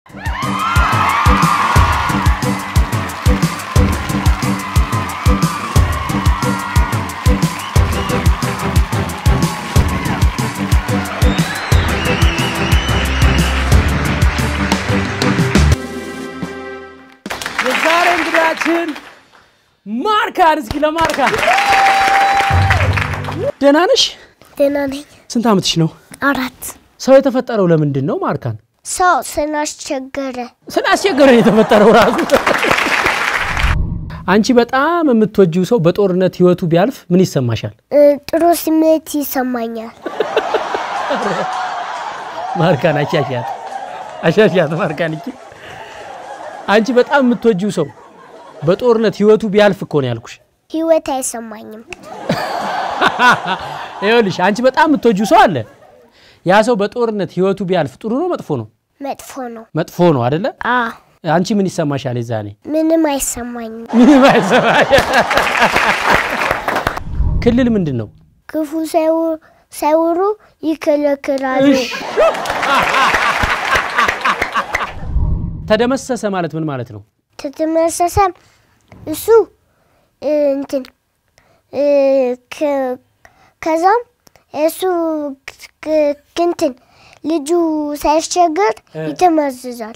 የዛሬ እንግዳችን ማርካን። እስኪ ለማርካን ደህና ነሽ? ደህና ነኝ። ስንት ዓመትሽ ነው? አራት ሰው የተፈጠረው ለምንድን ነው? ማርካን ሰው ስላስቸገረ ስላስቸገረን የተፈጠረው ራሱ። አንቺ በጣም የምትወጂው ሰው በጦርነት ህይወቱ ቢያልፍ ምን ይሰማሻል? እ፣ ጥሩ ስሜት ይሰማኛል። ማርካን አሻሻት አሻሻት ማርካን እቺ አንቺ በጣም የምትወጂው ሰው በጦርነት ህይወቱ ቢያልፍ እኮ ነው ያልኩሽ። ህይወት አይሰማኝም። ይኸውልሽ አንቺ በጣም የምትወጂው ሰው አለ። ያ ሰው በጦርነት ህይወቱ ቢያልፍ ጥሩ ነው መጥፎ ነው? መጥፎ ነው። መጥፎ ነው አይደለ? አ አንቺ ምን ይሰማሻል የዛኔ? ምንም አይሰማኝም። ምንም አይሰማሽ። ክልል ምንድን ነው? ክፉ ሳይው- ሳይወሩ ይከለክላሉ። ተደመሰሰ ማለት ምን ማለት ነው? ተተመሰሰ እሱ እ፣ እንትን እ፣ ከ- ከዛም እሱ ክ- እንትን ልጁ ሳያስቸግር ይተመዝዛል።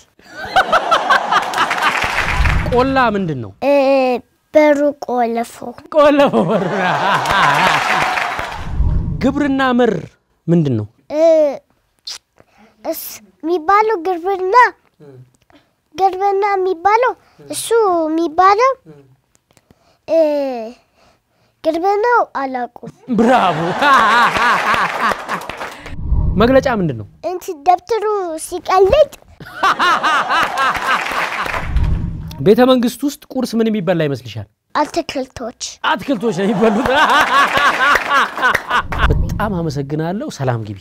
ቆላ ምንድን ነው? እ፣ በሩ ቆለፎ ቆለፈ በሩና ግብርና መር ምንድን ነው? እ፣ እስ የሚባለው ግርብና ግርብና የሚባለው እሱ የሚባለው እ፣ ግርብናው አላውቁም። ብራቮ። መግለጫ ምንድን ነው? እንትን ደብተሩ ሲቀልጥ ቤተ መንግስት ውስጥ ቁርስ ምን የሚበላ ይመስልሻል? አትክልቶች አትክልቶች ነው የሚበሉት። በጣም አመሰግናለሁ። ሰላም ግቢ።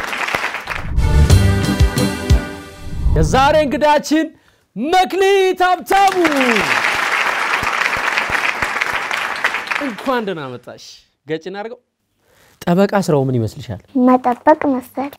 የዛሬ እንግዳችን መክሊት ሀብታሙ እንኳን ደህና መጣሽ። ገጭን አድርገው። ጠበቃ ስራው ምን ይመስልሻል? መጠበቅ መሰል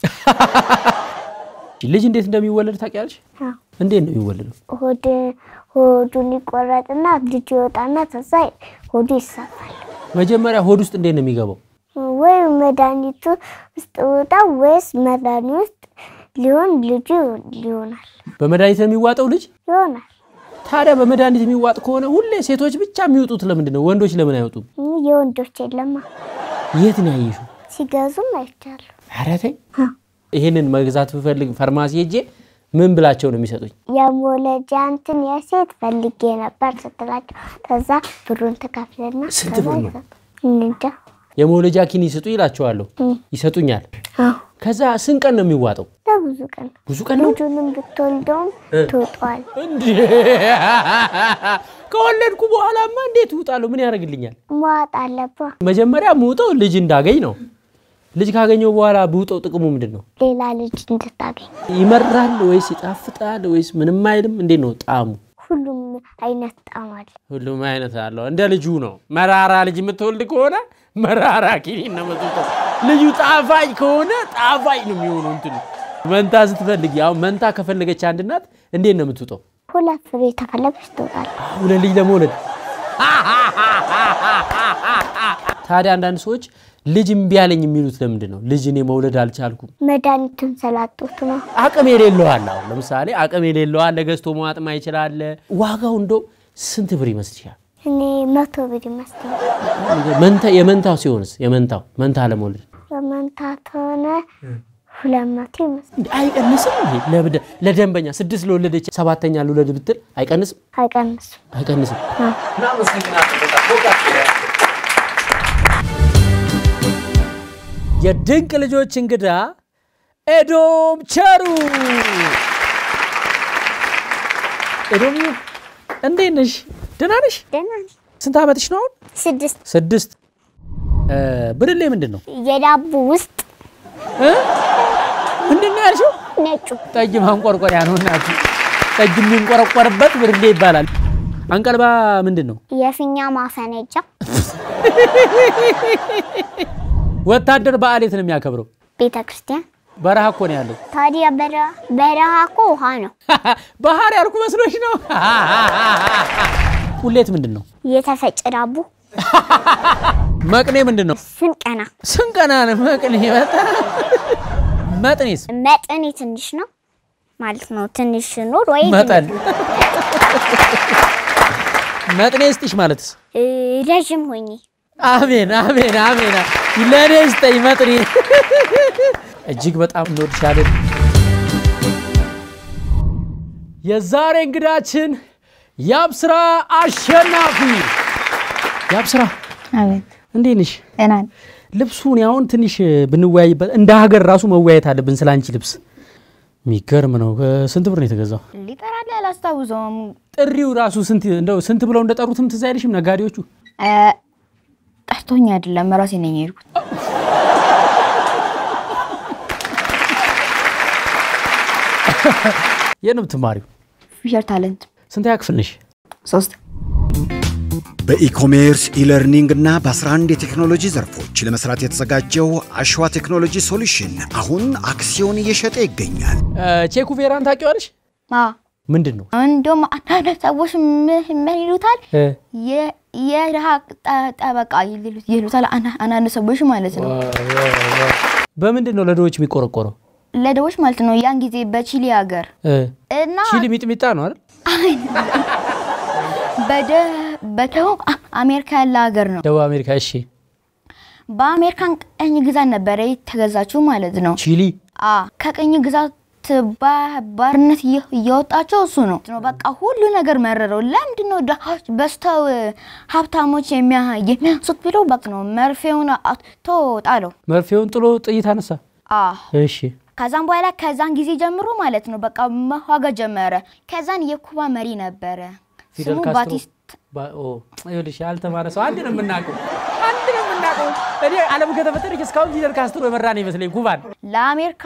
ልጅ እንዴት እንደሚወለድ ታውቂያለሽ? አዎ። እንዴት ነው የሚወለደው? ሆድ ሆዱን ይቆረጥና ልጁ ይወጣና ከዛ ሆዱ ይሰፋል። መጀመሪያ ሆድ ውስጥ እንዴት ነው የሚገባው? ወይ መድኃኒቱ ውስጥ ወጣ ወይስ መድኃኒት ውስጥ ሊሆን ልጁ ሊሆናል በመድኃኒት ነው የሚዋጠው ልጅ? ይሆናል። ታዲያ በመድኃኒት የሚዋጥ ከሆነ ሁሌ ሴቶች ብቻ የሚወጡት ለምንድን ነው? ወንዶች ለምን አይወጡም? ይህ የወንዶች የለማ የት ነው ያየሽው? ሲገዙም አይቻሉ። ኧረ ተይ። ይህንን መግዛት ብፈልግ ፋርማሲ ሄጄ ምን ብላቸው ነው የሚሰጡኝ? የመውለጃ እንትን የሴት ፈልጌ ነበር ስትላቸው ከዛ ብሩን ትከፍልና ስንት ከዛ ብር ነው? ይሰጡ- እንጃ የመውለጃ ኪኒ ስጡ ይላቸዋለሁ። ይሰጡኛል። አዎ ከዛ ስንት ቀን ነው የሚዋጠው? ለብዙ ቀን ብዙ ቀን ነው ልጁንም ብትወልደውም ትውጧል። እንዴ? ከወለድኩ በኋላማ እንዴት እውጣለሁ? ምን ያደርግልኛል? መዋጥ አለባ መጀመሪያ ምውጠው ልጅ እንዳገኝ ነው። ልጅ ካገኘው በኋላ ብውጠው ጥቅሙ ምንድን ነው? ሌላ ልጅ እንድታገኝ ይመራል ወይስ ይጣፍጣል ወይስ ምንም አይልም? እንዴት ነው ጣዕሙ? ሁሉም አይነት ጣዕም አለ። ሁሉም አይነት አለው። እንደ ልጁ ነው። መራራ ልጅ የምትወልድ ከሆነ መራራ ኪኒን ነው የምትውጠው። ልጁ ጣፋጭ ከሆነ ጣፋጭ ነው የሚሆነው። እንትኑ መንታ ስትፈልግ አሁን መንታ ከፈለገች አንድ እናት እንዴት ነው የምትውጠው? ሁለት ፍሬ ተፈለገች ትወጣል። ሁለት ልጅ ለመውለድ ታዲያ አንዳንድ ሰዎች ልጅ እምቢ አለኝ የሚሉት ለምንድን ነው? ልጅ እኔ መውለድ አልቻልኩም። መድኃኒቱን ስላጡት ነው። አቅም የሌለው አለ። አሁን ለምሳሌ አቅም የሌለው አለ፣ ገዝቶ መዋጥ ማይችል አለ። ዋጋው እንደው ስንት ብር ይመስልሻል? እኔ መቶ ብር ይመስለኛል። መንታ የመንታው ሲሆንስ የመንታው መንታ ለመውለድ በመንታት ሆነ ሁለት መቶ ይመስለኛል። እንዴ አይቀንስም? ይሄ ለብደ- ለደንበኛ ስድስት ለወለደች ሰባተኛ ልውለድ ብትል አይቀንስም? አይቀንሱም። አይቀንስም። የድንቅ ልጆች እንግዳ ኤዶም ቸሩ። ኤዶም እንዴት ነሽ? ደህና ነሽ? ደህና ነኝ። ስንት ዓመትሽ ነው አሁን? ስድስት ስድስት። እ፣ ብርሌ ምንድን ነው የዳቦ ውስጥ እ? ምንድን ነው ያልሽው? ነጩ ጠጅ ማንቆርቆሪያ ነው እናቱ። ጠጅ የሚንቆረቆርበት ብርሌ ይባላል። አንቀልባ ምንድን ነው? የፊኛ ማፈነጃ ወታደር በዓል የት ነው የሚያከብረው? ቤተ ክርስቲያን በረሃ እኮ ነው ያለው። ታዲያ በረሃ በረሃ እኮ ውሃ ነው። ባህር ያልኩ መስሎሽ ነው? ቁሌት ምንድን ነው? የተፈጨ ዳቦ መቅኔ ምንድን ነው? ስንቀና ስንቀና ነው መቅኔ። በጣም መጥኔስ መጠኔ ትንሽ ነው ማለት ነው። ትንሽ ኑር ወይ መጠን መጥኔ ስጥሽ ማለትስ? እ፣ ረዥም ሆኜ አሜን አሜን አሜን። ለእኔ ስጠኝ መጥኔ። እጅግ በጣም እንወድሻለን። የዛሬ እንግዳችን ያብስራ አሸናፊ። ያብስራ አቤት እንዴት ነሽ? ደህና ነኝ። ልብሱን ያሁን ትንሽ ብንወያይበት እንደ ሀገር ራሱ መወያየት አለብን ስለ አንቺ ልብስ። የሚገርም ነው። ስንት ብር ነው የተገዛው? ሊጠራልህ አላስታውሰውም። ጥሪው ራሱ ስንት እንደው ስንት ብለው እንደጠሩትም ትዝ አይልሽም? ነጋዴዎቹ እ፣ ጠርቶኝ አይደለም ራሴ ነኝ የሄድኩት። የት ነው የምትማሪው? ፊውቸር ታለንት ስንተኛ ክፍል ነሽ? ሶስት በኢኮሜርስ ኢለርኒንግ እና በ11 የቴክኖሎጂ ዘርፎች ለመስራት የተዘጋጀው አሸዋ ቴክኖሎጂ ሶሉሽን አሁን አክሲዮን እየሸጠ ይገኛል። ቼኩ ቬራን ታውቂዋለሽ? አ ምንድን ነው? እንደውም አንዳንድ ሰዎች ምን ምን ይሉታል? እ፣ የ- የድሃ ጠ- ጠበቃ ይሉት- ይሉታል አና- አንዳንድ ሰዎች ማለት ነው። በምንድን ነው ለድሆች የሚቆረቆረው? ለደዎች ማለት ነው። ያን ጊዜ በቺሊ ሀገር እ፣ እና ቺሊ ሚጥሚጣ ነው አይደል? በደ- በደቡብ አ- አሜሪካ ያለ ሀገር ነው። ደቡብ አሜሪካ። እሺ፣ በአሜሪካን ቀኝ ግዛት ነበረ የተገዛችው ማለት ነው። ቺሊ አ ከቀኝ ግዛት ባ- ባርነት እየ- እየወጣቸው እሱ ነው ነው በቃ ሁሉ ነገር መረረው። ለምንድን ነው ድሃዎች በስተው ሀብታሞች የሚያ- የሚያንሱት ብለው በቃ ነው መርፌውን አውጥቶ ጣለው። መርፌውን ጥሎ ጥይት አነሳ። አ እሺ፣ ከዛም በኋላ ከዛን ጊዜ ጀምሮ ማለት ነው በቃ መዋጋት ጀመረ። ከዛን የኩባ መሪ ነበረ ፊደል ስሙ ካስትሮ ባቲስት ባ- ኦ፣ ይኸውልሽ ያልተማረ ሰው አንድ ነው የምናውቀው፣ አንድ ነው የምናውቀው። እኔ ዓለም ከተፈጠረች እስካሁን ፊደል ካስትሮ የመራን ይመስለኝ ኩባን። ለአሜሪካ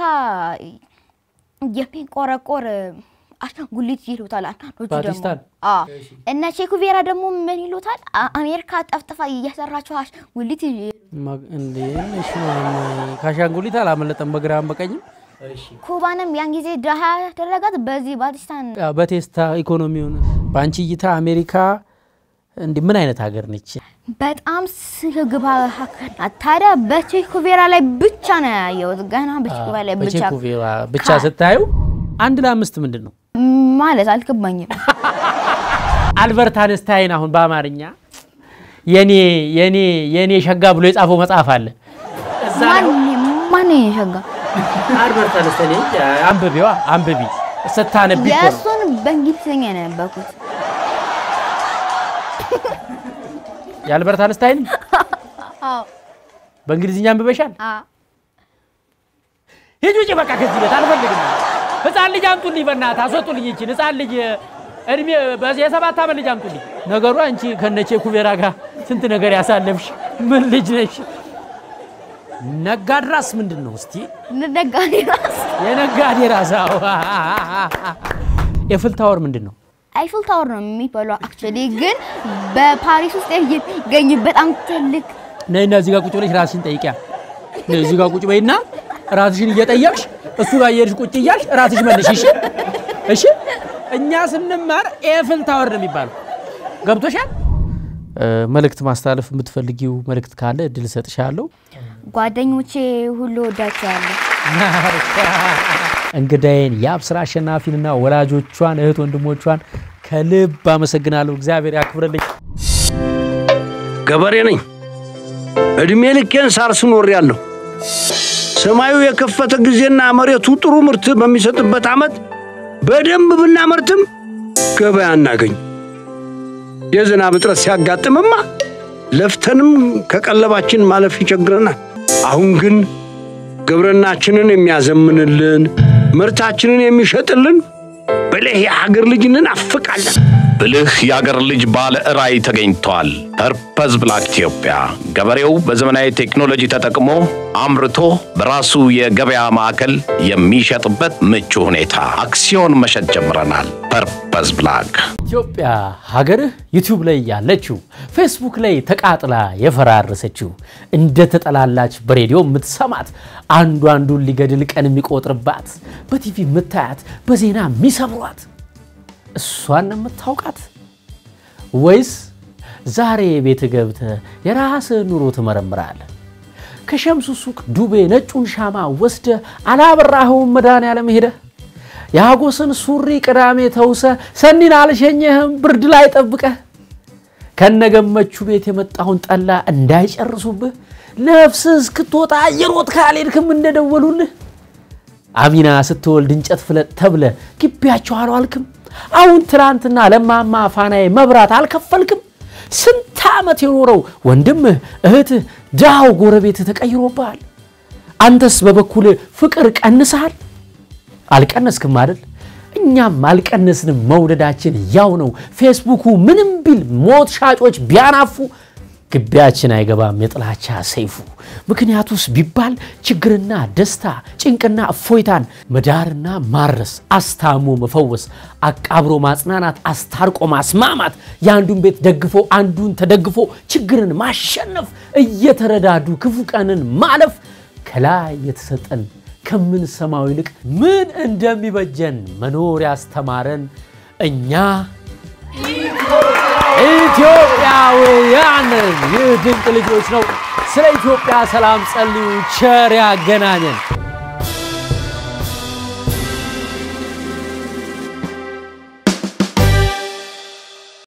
የሚቆረቆር አሻንጉሊት ይሉታል። አንዳንዶቹ ደግሞ ባቲስታን? አዎ። እነ ቼኩቬራ ደግሞ ምን ይሉታል? አ- አሜሪካ ጠፍጥፋ እየሰራቸው አሻንጉሊት ማ- እንዴ እሺ፣ ማማ፣ ከአሻንጉሊት አላመለጠም በግራም በቀኝም። ኩባንም ያን ጊዜ ድሃ ያደረጋት በዚህ ባቲስታን ያው በቴስታ ኢኮኖሚውን በአንቺ እይታ አሜሪካ እንዲህ ምን አይነት ሀገር ነች? በጣም ስግባ ሀገር ናት። ታዲያ በቼኩቬራ ላይ ብቻ ነው ያየሁት። ገና በቼኩቬራ ላይ ብቻ በቼኩቬራ ብቻ ስታዩ አንድ ለአምስት ምንድን ነው? ማለት አልገባኝም። አልበርት አንስታይን አሁን በአማርኛ የኔ የኔ የኔ ሸጋ ብሎ የጻፈው መጽሐፍ አለ። እዛ ላይ ማን ማን የሸጋ አልበርት አንስታይን አንብቢዋ አንብቢ ስታነቢ እኮ ነው። የእሱን በእንግሊዝኛ ነው ያነበኩት። የአልበርት አንስታይን በእንግሊዝኛ አንብበሻል? ሂጂ ውጪ በቃ ከዚህ ቤት አልፈልግም። ህፃን ልጅ አምጡልኝ፣ በእናትህ አስወጡልኝ። ይችን ህፃን ልጅ እድሜ በዚህ የሰባት ዓመት ልጅ አምጡልኝ። ነገሩ አንቺ ከነቼ ኩቤራ ጋር ስንት ነገር ያሳለፍሽ ምን ልጅ ነሽ? ነጋድራስ ምንድን ነው እስቲ? ነጋዴ ራስ የነጋዴ ራስ አዎ። ኤፍል ታወር ምንድን ነው? አይፍል ታወር ነው የሚባለው። አክቹዋሊ ግን በፓሪስ ውስጥ የሚገኝ በጣም ትልቅ ነይና እዚህ ጋር ቁጭ ብለሽ ራስሽን ጠይቂያ። ነይ እዚህ ጋር ቁጭ በይና ራስሽን እየጠየቅሽ እሱ ጋር እየሄድሽ ቁጭ እያልሽ ራስሽ መልሽ። እሺ እሺ። እኛ ስንማር ኤፍል ታወር ነው የሚባለው። ገብቶሻል? መልእክት ማስተላለፍ የምትፈልጊው መልእክት ካለ እድል እሰጥሻለሁ። ጓደኞቼ ሁሉ ወዳቸዋለሁ። እንግዳዬን የአብስራ አሸናፊንና ወላጆቿን እህት ወንድሞቿን ከልብ አመሰግናለሁ። እግዚአብሔር ያክብርልኝ። ገበሬ ነኝ። እድሜ ልኬን ሳር ስኖር ያለሁ ሰማዩ የከፈተ ጊዜና መሬቱ ጥሩ ምርት በሚሰጥበት ዓመት በደንብ ብናመርትም ገበያ አናገኝ። የዝናብ እጥረት ሲያጋጥምማ ለፍተንም ከቀለባችን ማለፍ ይቸግረናል። አሁን ግን ግብርናችንን የሚያዘምንልን ምርታችንን የሚሸጥልን ብልህ የሀገር ልጅ እንናፍቃለን። ብልህ የአገር ልጅ ባለ ራዕይ ተገኝቷል። ፐርፐዝ ብላክ ኢትዮጵያ ገበሬው በዘመናዊ ቴክኖሎጂ ተጠቅሞ አምርቶ በራሱ የገበያ ማዕከል የሚሸጥበት ምቹ ሁኔታ አክሲዮን መሸጥ ጀምረናል። ፐርፐዝ ብላክ ኢትዮጵያ ሀገርህ ዩቲዩብ ላይ ያለችው ፌስቡክ ላይ ተቃጥላ የፈራረሰችው እንደ ተጠላላች በሬዲዮ የምትሰማት አንዱ አንዱን ሊገድል ቀን የሚቆጥርባት በቲቪ የምታያት በዜና የሚሰብሯት እሷን የምታውቃት ወይስ ዛሬ ቤት ገብተህ የራስህን ኑሮ ትመረምራለህ? ከሸምሱ ሱቅ ዱቤ ነጩን ሻማ ወስደ አላበራኸውም መድኃኔዓለም ሄደህ የሀጎስን ሱሪ ቅዳሜ ተውሰ ሰኒን አልሸኘህም ብርድ ላይ ጠብቀህ ከነገመቹ ቤት የመጣውን ጠላ እንዳይጨርሱብህ ነፍስህ እስክትወጣ የሮጥ ካልሄድክም እንደደወሉልህ አሚና ስትወልድ እንጨት ፍለጥ ተብለ ግቢያቸው አልዋልክም። አሁን ትናንትና ለማማ ፋናዬ መብራት አልከፈልክም። ስንት ዓመት የኖረው ወንድምህ እህትህ ድሃው ጎረቤትህ ተቀይሮብሃል። አንተስ በበኩል ፍቅር ቀንሰሃል? አልቀነስክም አይደል? እኛም አልቀነስንም። መውደዳችን ያው ነው። ፌስቡኩ ምንም ቢል ሞት ሻጮች ቢያናፉ ግቢያችን አይገባም የጥላቻ ሰይፉ። ምክንያቱስ ቢባል ችግርና ደስታ፣ ጭንቅና እፎይታን መዳርና ማረስ፣ አስታሞ መፈወስ፣ አቃብሮ ማጽናናት፣ አስታርቆ ማስማማት፣ የአንዱን ቤት ደግፎ አንዱን ተደግፎ ችግርን ማሸነፍ፣ እየተረዳዱ ክፉ ቀንን ማለፍ ከላይ የተሰጠን ከምንሰማው ይልቅ ምን እንደሚበጀን መኖር ያስተማረን እኛ ኢትዮጵያውያን ይህ ድንቅ ልጆች ነው። ስለ ኢትዮጵያ ሰላም ጸልዩ። ቸር ያገናኘን።